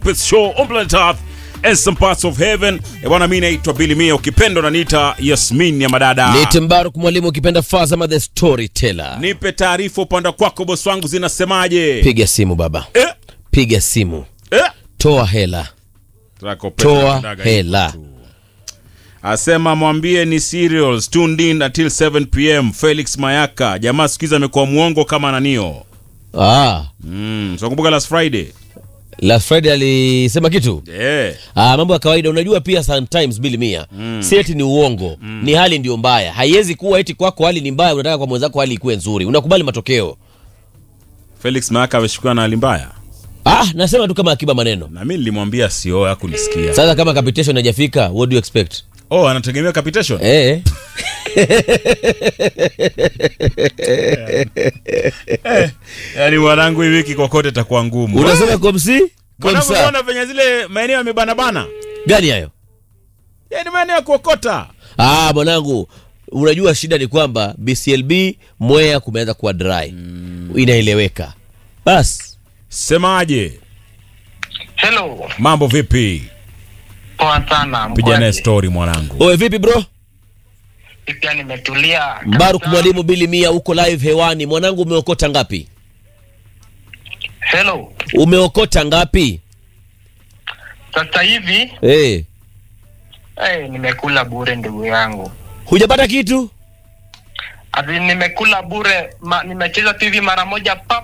Pets Show on planet Earth and some parts of heaven. E bwana, mimi naitwa Billy Mia, ukipenda unaniita Yasmin ya madada. Nite Mbaruk mwalimu ukipenda Fazama the storyteller. Nipe taarifa upande kwako, bosi wangu, zinasemaje? Piga simu baba, Eh, piga simu, eh. toa hela, Tunakopenda toa kudaga hela. hivyo tu. Asema mwambie ni serials tuned in until 7 pm. Felix Mayaka, jamaa siku hizi amekuwa mwongo kama nanio. Ah, Mm, so kumbuka last Friday. last Friday alisema kitu Eh. Ah, mambo ya kawaida. Unajua pia sometimes bili mia si eti ni uongo, ni hali ndio mbaya. Haiwezi kuwa eti kwako hali ni mbaya, unataka kwa mwenzako hali ikuwe nzuri, unakubali matokeo. Felix Mayaka ameshukiwa na hali mbaya. Ah, nasema tu kama akiba maneno. Na mimi nilimwambia sio hakunisikia. Sasa kama capitation haijafika, what do you expect? Oh, anategemea capitation. Eh, Yaani mwanangu hii wiki kokote itakuwa ngumu. unasema komsi Mwanangu komsa unaona venye zile maeneo yamebana bana. gani hayo? Yaani maeneo ya kuokota. Ah, mwanangu, unajua shida ni kwamba BCLB Mwea kumeanza kuwa dry, inaeleweka. Bas Semaje? Hello, Mambo vipi? poa sana. Piga naye mkwaje? story mwanangu. oe, vipi bro? Pia nimetulia. Mbaruk kabisa. mwalimu Bili Mia, uko live hewani. Mwanangu, umeokota ngapi? Hello, Umeokota ngapi? sasa hivi Eh, eh, nimekula bure ndugu yangu. hujapata kitu? Ati nimekula bure ma, nimecheza tu hivi mara moja pap.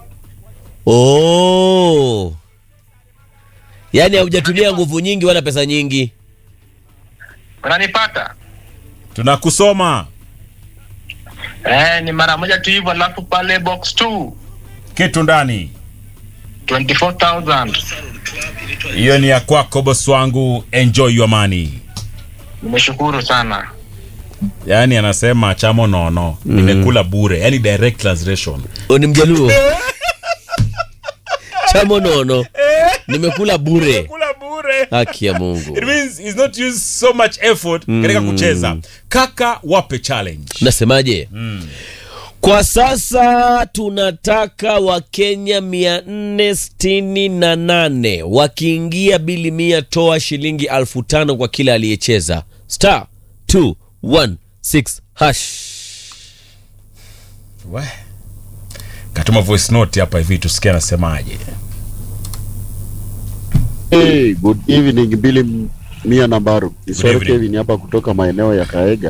Oh, yaani haujatumia nguvu nyingi wala pesa nyingi. Unanipata? Tunakusoma. Eh, ni mara moja tu hivyo alafu pale box 2 Kitu ndani. 24000. Hiyo ni ya kwako boss wangu. Enjoy your money. Nimeshukuru sana. Yaani anasema chamo nono. Nimekula bure. Yaani direct translation. O, ni mjaluo chamo nono, nimekula bure. Kula bure. Haki ya Mungu. It means he's not used so much effort katika kucheza. Kaka wape challenge. Nasemaje? Kwa sasa tunataka Wakenya mia nne sitini na nane wakiingia bili mia, toa shilingi elfu tano kwa kila aliyecheza star 216 hash. We. Katuma voice note hapa hivi tusikie anasemaje. Hey, good evening Billy Mia Nambaru. Isoro evening. Kevin hapa kutoka maeneo ya Kaega.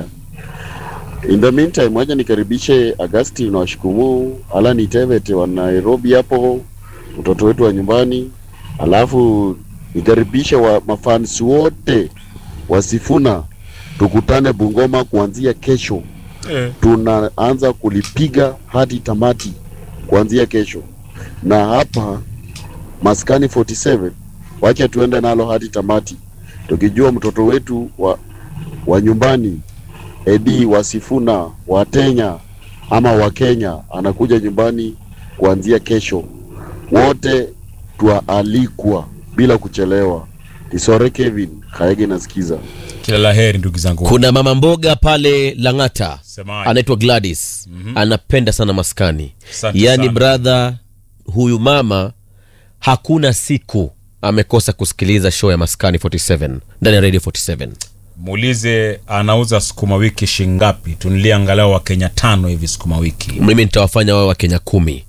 In the meantime, wacha nikaribishe Agustin na washukumu Alan Tevete wa Nairobi hapo, mtoto wetu wa nyumbani, alafu nikaribishe wa mafans wote wasifuna, tukutane Bungoma kuanzia kesho. Eh. Tunaanza kulipiga hadi tamati kuanzia kesho, na hapa maskani 47 wacha tuende nalo hadi tamati, tukijua mtoto wetu wa, wa nyumbani Edi Wasifuna wa Kenya ama wa Kenya anakuja nyumbani kuanzia kesho. Wote twaalikwa bila kuchelewa. Isore Kevin Kaege nasikiza. Kila la heri ndugu zangu. Kuna mama mboga pale Lang'ata Semaje? anaitwa Gladys anapenda sana maskani, Asante yaani sana. brother, huyu mama hakuna siku amekosa kusikiliza show ya maskani 47 ndani ya radio 47. Muulize anauza sukuma wiki shingapi? Tunilie angalau wa Kenya tano hivi sukuma wiki. Mimi nitawafanya wao Wakenya kumi.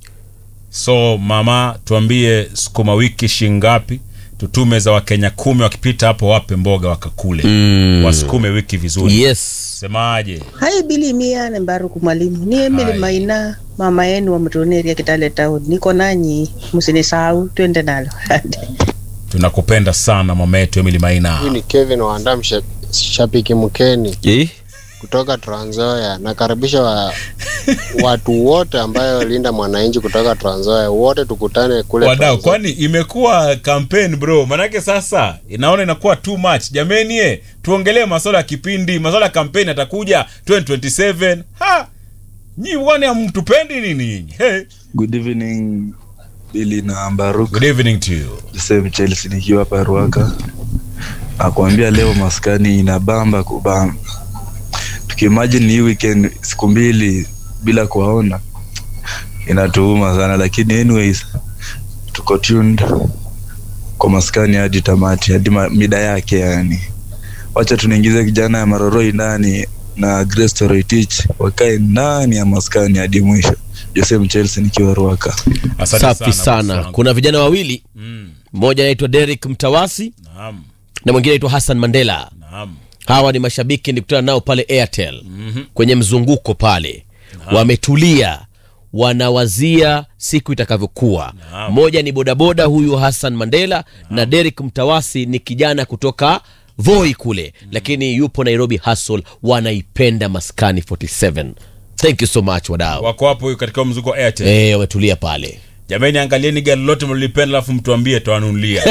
So mama, tuambie sukuma wiki shingapi? Tutume za Wakenya kumi, wakipita hapo wape mboga wakakule, Mm. wasukume wiki vizuri. Yes. Semaje? Hai Bili Mia na Mbaruku mwalimu. Ni Emily Hai. Maina, mama yenu wa Mtoneria Kitale Town. Niko nanyi, msinisahau, twende nalo. Tunakupenda sana mama yetu Emily Hii Maina. ni Kevin Wandam, sha- shabiki mkeni Eh? kutoka Trans Nzoia. Nakaribisha wa, watu wote ambayo linda mwananchi kutoka Trans Nzoia, wote tukutane kule Wadau, Trans Nzoia. kwani imekuwa campaign bro? Manake sasa inaona inakuwa too much. Jameni, eh, tuongelee masuala ya kipindi, masuala ya campaign atakuja 2027. Ha! Nyi wani hamtupendi nini nyinyi? Hey. Good evening Billy na Mbaruk. Good evening to you. Joseph Chelsea nikiwa hapa Ruaka. Nakwambia leo maskani inabamba kubamba. Tukiimagine hii weekend siku mbili bila kuwaona inatuuma sana, lakini anyways tuko tuned kwa maskani hadi tamati hadi ma- mida yake yani wacha tunaingiza kijana ya maroroi ndani na Grace Toroitich wakae ndani ya maskani hadi mwisho jose mchelse nikiwa ruaka Asante safi bosi sana wangu. kuna vijana wawili Mm, mmoja anaitwa Derek Mtawasi naam, na mwingine anaitwa Hassan Mandela naam. hawa ni mashabiki nilikutana nao pale Airtel kwenye mzunguko pale wametulia wanawazia siku itakavyokuwa Naam. mmoja ni bodaboda huyu Hassan Mandela na Derek Mtawasi ni kijana kutoka Voi kule lakini yupo Nairobi Hustle wanaipenda maskani 47 thank you so much wadau Wako hapo katika mzuko wa Airtel. eh wametulia pale Jamani, angalieni gari lote mlilipenda, alafu mtuambie twanunulia.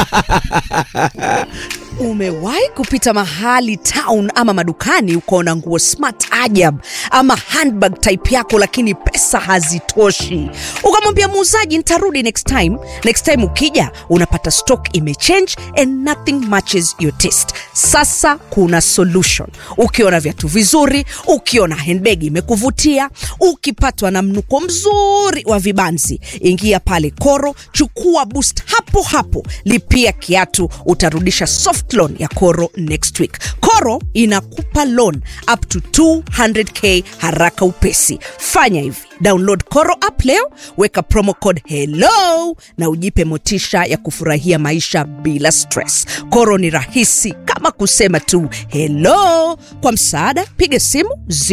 Umewahi kupita mahali town ama madukani ukaona nguo smart ajab ama handbag type yako, lakini pesa hazitoshi, ukamwambia muuzaji nitarudi next time. Next time ukija unapata stock imechange and nothing matches your taste. Sasa kuna solution. Ukiona viatu vizuri, ukiona handbag imekuvutia, ukipatwa na mnuko mzuri wa vibanzi, ingia pale Koro, chukua boost hapo hapo, lipia kiatu, utarudisha soft loan ya Koro next week. Koro inakupa loan up to 200k haraka upesi. Fanya hivi, download Koro app leo, weka promo code hello na ujipe motisha ya kufurahia maisha bila stress. Koro ni rahisi kama kusema tu hello. Kwa msaada, piga simu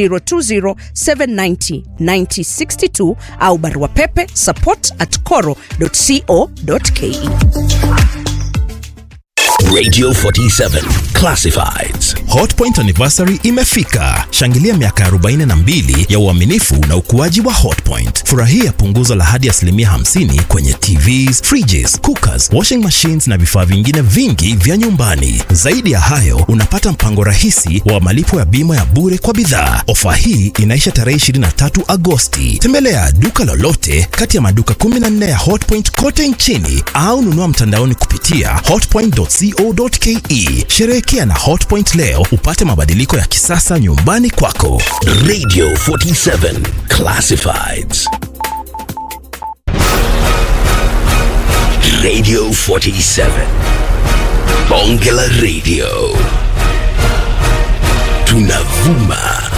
020790962 au barua pepe support at coro.co.ke. Radio 47 Classifieds. Hotpoint anniversary imefika. Shangilia miaka 42 ya uaminifu na ukuaji wa Hotpoint. Furahia punguzo la hadi asilimia 50 kwenye TVs, fridges, cookers, washing machines na vifaa vingine vingi vya nyumbani. Zaidi ya hayo, unapata mpango rahisi wa malipo ya bima ya bure kwa bidhaa. Ofa hii inaisha tarehe 23 Agosti. Tembelea duka lolote kati ya maduka 14 ya Hotpoint kote nchini au nunua mtandaoni kupitia hotpoint.co.ke. Sherehekea na Hotpoint leo upate mabadiliko ya kisasa nyumbani kwako. Radio 47 Classifieds. Radio 47. Bonge la Radio. Tunavuma